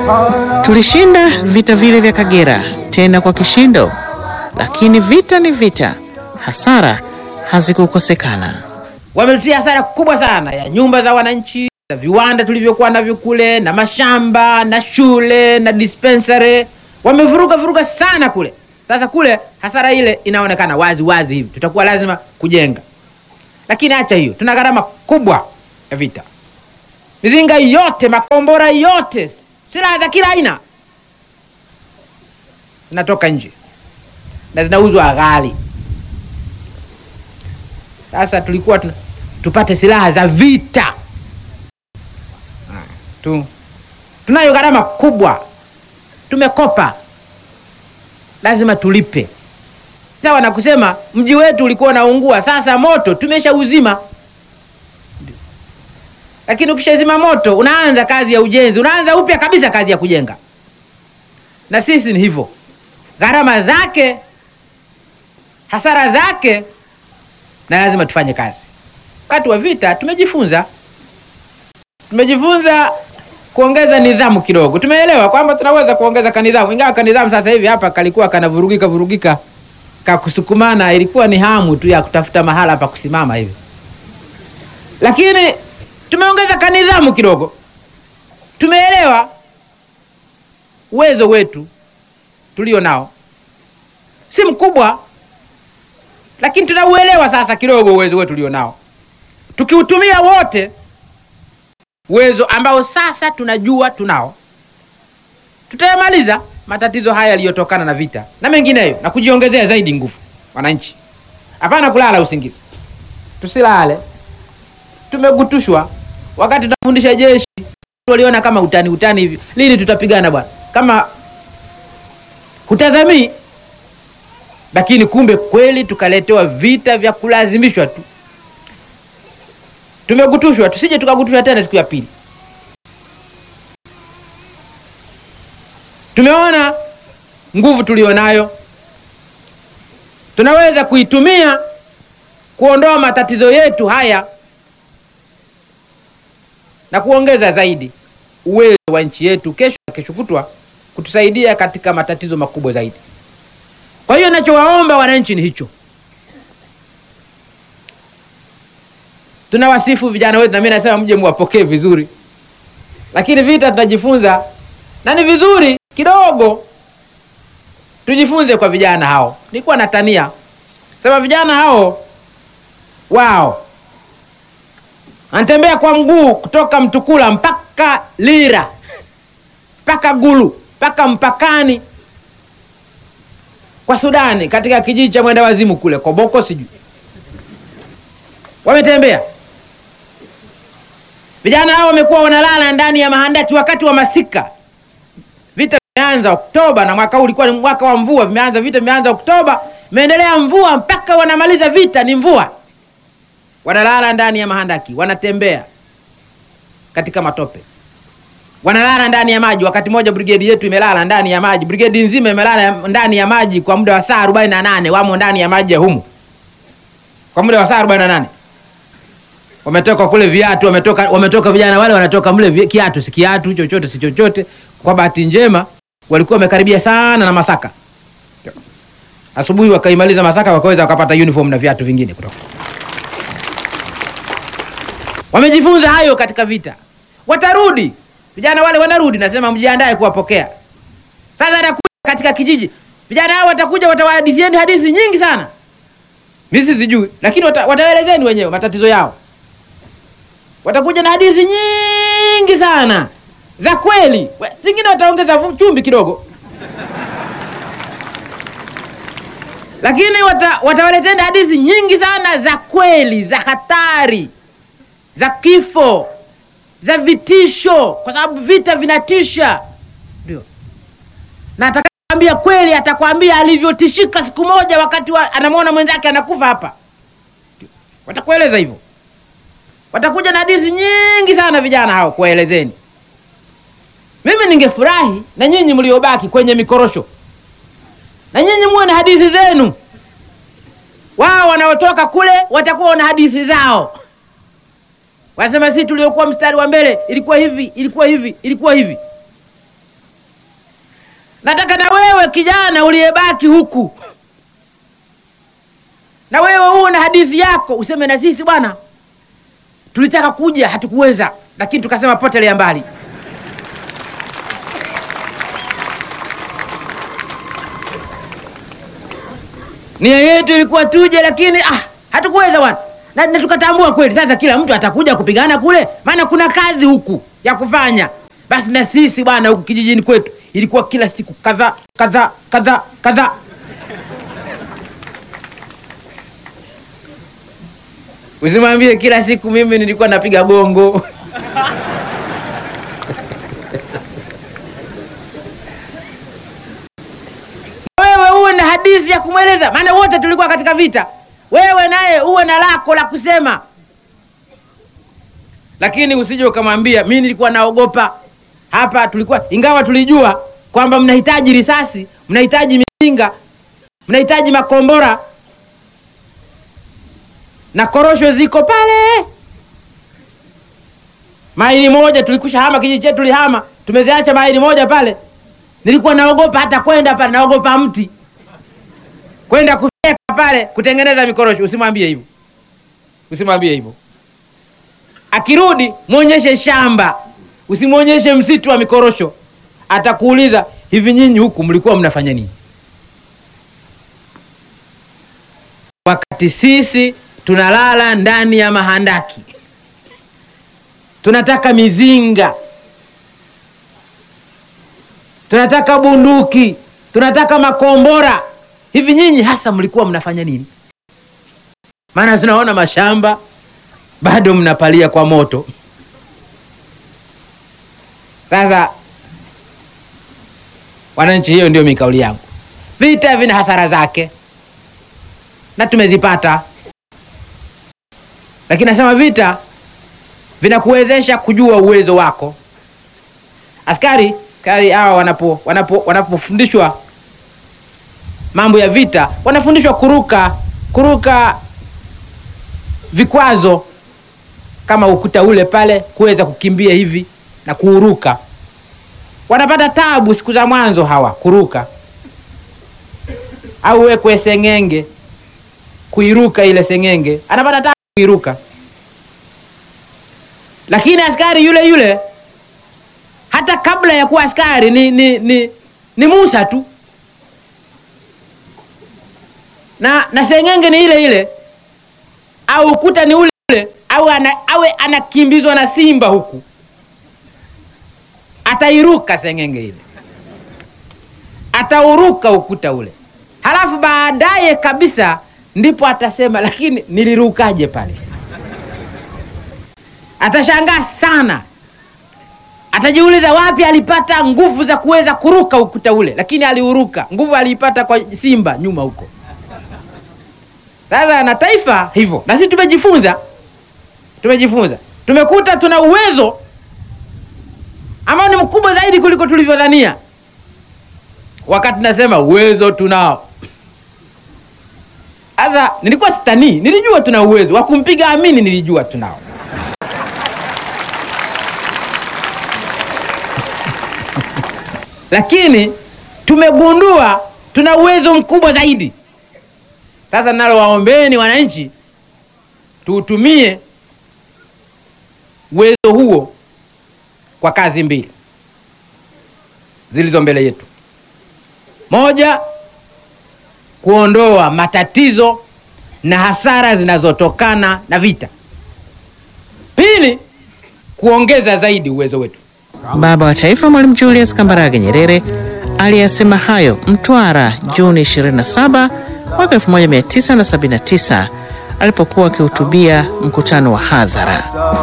Tulishinda vita vile vya Kagera tena kwa kishindo, lakini vita ni vita, hasara hazikukosekana. Wametutia hasara kubwa sana ya nyumba za wananchi, za viwanda tulivyokuwa navyo kule, na mashamba na shule na dispensary. Wamevuruga vuruga sana kule. Sasa kule hasara ile inaonekana wazi wazi hivi, tutakuwa lazima kujenga. Lakini acha hiyo, tuna gharama kubwa ya vita, mizinga yote, makombora yote, silaha za kila aina zinatoka nje na zinauzwa ghali. Sasa tulikuwa tuna, tupate silaha za vita Ah, tu, tunayo gharama kubwa, tumekopa, lazima tulipe. Sawa na kusema mji wetu ulikuwa unaungua, sasa moto tumeshauzima. Lakini ukishazima moto, unaanza kazi ya ujenzi, unaanza upya kabisa kazi ya kujenga. Na sisi ni hivyo, gharama zake, hasara zake na lazima tufanye kazi. Wakati wa vita tumejifunza, tumejifunza kuongeza nidhamu kidogo. Tumeelewa kwamba tunaweza kuongeza kanidhamu, ingawa kanidhamu sasa hivi hapa kalikuwa kanavurugika vurugika, kakusukumana, ilikuwa ni hamu tu ya kutafuta mahala pa kusimama hivi, lakini tumeongeza kanidhamu kidogo. Tumeelewa uwezo wetu tulio nao si mkubwa lakini tunauelewa sasa kidogo uwezo wetu ulio nao, tukiutumia wote uwezo ambao sasa tunajua tunao, tutayamaliza matatizo haya yaliyotokana na vita na mengineyo, na kujiongezea zaidi nguvu. Wananchi, hapana kulala usingizi, tusilale. Tumegutushwa wakati tunafundisha jeshi, waliona kama utani utani hivi, lini tutapigana bwana, kama hutazamii lakini kumbe kweli tukaletewa vita vya kulazimishwa tu. Tumegutushwa, tusije tukagutushwa tena siku ya pili. Tumeona nguvu tulionayo, tunaweza kuitumia kuondoa matatizo yetu haya na kuongeza zaidi uwezo wa nchi yetu kesho na kesho kutwa kutusaidia katika matatizo makubwa zaidi. Kwa hiyo nachowaomba wananchi ni hicho. Tunawasifu vijana wetu, na mimi nasema mje muwapokee vizuri, lakini vita tutajifunza, na ni vizuri kidogo tujifunze kwa vijana hao. Nilikuwa natania sema vijana hao wao anatembea kwa mguu kutoka Mtukula mpaka Lira mpaka Gulu mpaka mpakani kwa Sudani katika kijiji cha mwenda wazimu kule Koboko, sijui wametembea. Vijana hao wamekuwa wanalala ndani ya mahandaki wakati wa masika. Vita vimeanza Oktoba na mwaka huu ulikuwa ni mwaka wa mvua, vimeanza vita, vimeanza Oktoba, imeendelea mvua mpaka wanamaliza vita, ni mvua. Wanalala ndani ya mahandaki, wanatembea katika matope wanalala ndani ya maji. Wakati mmoja brigedi yetu imelala ndani ya maji, brigedi nzima imelala ndani ya maji kwa muda wa saa arobaini na nane wamo ndani ya maji ya humu kwa muda wa saa arobaini na nane Wametoka kule viatu, wametoka wametoka vijana wale wanatoka mle vi- kiatu si kiatu, chochote si chochote. Kwa bahati njema walikuwa wamekaribia sana na Masaka, asubuhi wakaimaliza Masaka, wakaweza wakapata uniform na viatu vingine kutoka. Wamejifunza hayo katika vita, watarudi vijana wale wanarudi, nasema mjiandae kuwapokea. Sasa atakuja katika kijiji, vijana hao watakuja, watawahadithieni hadithi nyingi sana, mimi sizijui, lakini wata, wataelezeni wenyewe matatizo yao. Watakuja na hadithi nyingi sana za kweli, We- zingine wataongeza vu- chumvi kidogo, lakini wata, watawaleteni hadithi nyingi sana za kweli, za hatari, za kifo za vitisho, kwa sababu vita vinatisha. Ndio, na atakaambia kweli, atakwambia alivyotishika siku moja wakati wa, anamwona mwenzake anakufa hapa. Ndio, watakueleza hivyo, watakuja na hadithi nyingi sana vijana hao kuwaelezeni. Mimi ningefurahi na nyinyi mliobaki kwenye mikorosho, na nyinyi muwe na hadithi zenu. Wao wanaotoka kule watakuwa na hadithi zao Wanasema sisi tuliokuwa mstari wa mbele ilikuwa hivi, ilikuwa hivi, ilikuwa hivi. nataka na wewe kijana uliyebaki huku, na wewe uwe na hadithi yako, useme na sisi bwana, tulitaka kuja hatukuweza, lakini tukasema potelea mbali. Nia yetu ilikuwa tuje, lakini ah, hatukuweza bwana na, na tukatambua kweli sasa kila mtu atakuja kupigana kule, maana kuna kazi huku ya kufanya. Basi na sisi bwana, huku kijijini kwetu ilikuwa kila siku kadhaa kadhaa kadhaa kadhaa. Usimwambie kila siku mimi nilikuwa napiga gongo wewe uwe na hadithi ya kumweleza, maana wote tulikuwa katika vita. Wewe naye uwe na lako la kusema, lakini usije ukamwambia mi nilikuwa naogopa hapa. Tulikuwa ingawa tulijua kwamba mnahitaji risasi, mnahitaji mizinga, mnahitaji makombora na korosho ziko pale. Maili moja tulikusha hama, kijiji chetu tulihama, tumeziacha maili moja pale. Nilikuwa naogopa hata kwenda pale, naogopa mti kwenda kufeka pale kutengeneza mikorosho. Usimwambie hivyo, usimwambie hivyo. Akirudi mwonyeshe shamba, usimwonyeshe msitu wa mikorosho. Atakuuliza, hivi nyinyi huku mlikuwa mnafanya nini? Wakati sisi tunalala ndani ya mahandaki, tunataka mizinga, tunataka bunduki, tunataka makombora. Hivi nyinyi hasa mlikuwa mnafanya nini? Maana tunaona mashamba bado mnapalia kwa moto. Sasa wananchi, hiyo ndio mikauli yangu. Vita vina hasara zake na tumezipata, lakini nasema vita vinakuwezesha kujua uwezo wako. Askari askari hawa wanapo wanapo wanapofundishwa mambo ya vita, wanafundishwa kuruka kuruka vikwazo kama ukuta ule pale, kuweza kukimbia hivi na kuuruka. Wanapata tabu siku za mwanzo hawa kuruka, au wekwe seng'enge kuiruka ile seng'enge, anapata tabu kuiruka. Lakini askari yule yule hata kabla ya kuwa askari ni, ni, ni, ni Musa tu na, na seng'enge ni ile ile au ukuta ni ule ule au ana, awe anakimbizwa na simba huku, atairuka seng'enge ile, atauruka ukuta ule, halafu baadaye kabisa ndipo atasema, lakini nilirukaje pale? Atashangaa sana, atajiuliza wapi alipata nguvu za kuweza kuruka ukuta ule, lakini aliuruka. Nguvu aliipata kwa simba nyuma huko. Sasa na taifa hivyo, na sisi tumejifunza, tumejifunza, tumekuta tuna uwezo ambao ni mkubwa zaidi kuliko tulivyodhania. Wakati nasema uwezo tunao, sasa nilikuwa sitanii, nilijua tuna uwezo wa kumpiga Amini, nilijua tunao lakini tumegundua tuna uwezo mkubwa zaidi. Sasa nalo waombeni wananchi, tuutumie uwezo huo kwa kazi mbili zilizo mbele yetu. Moja, kuondoa matatizo na hasara zinazotokana na vita. Pili, kuongeza zaidi uwezo wetu. Baba wa Taifa Mwalimu Julius Kambarage Nyerere aliyasema hayo Mtwara Juni 27 mwaka 1979 alipokuwa akihutubia mkutano wa hadhara.